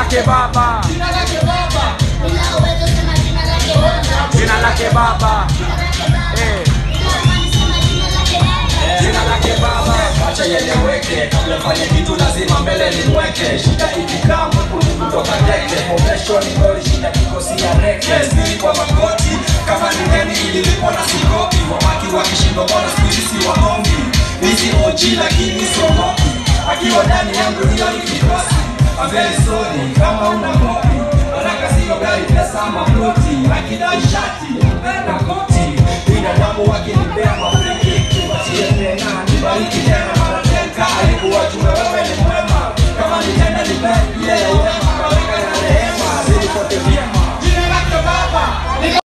lake Baba, jina lake Baba, Bila uwezo sema jina lake Baba. jina lake Baba, Jina lake Baba. eh, Bila amani sema jina lake Baba. jina lake Baba. Acha yeleweke, kabla fanye kitu lazima mbele nimweke. Shida ikikaa mwekundu kutoka teke, formation ngori, shida kikosi ya reke. Siri kwa magoti, kama ni deni ililipwa na sikopi. Wamaki wakishindwa mbona siku hizi si waombi. Hizi OG lakini siogopi, akiwa ndani yangu hiyo ni kikosi. I'm very sorry, kama una kopi Baraka sio gari, pesa ama ploti Akidai shati, mpenda koti Binadamu wakinipea mafiki Tupatie tena, nibariki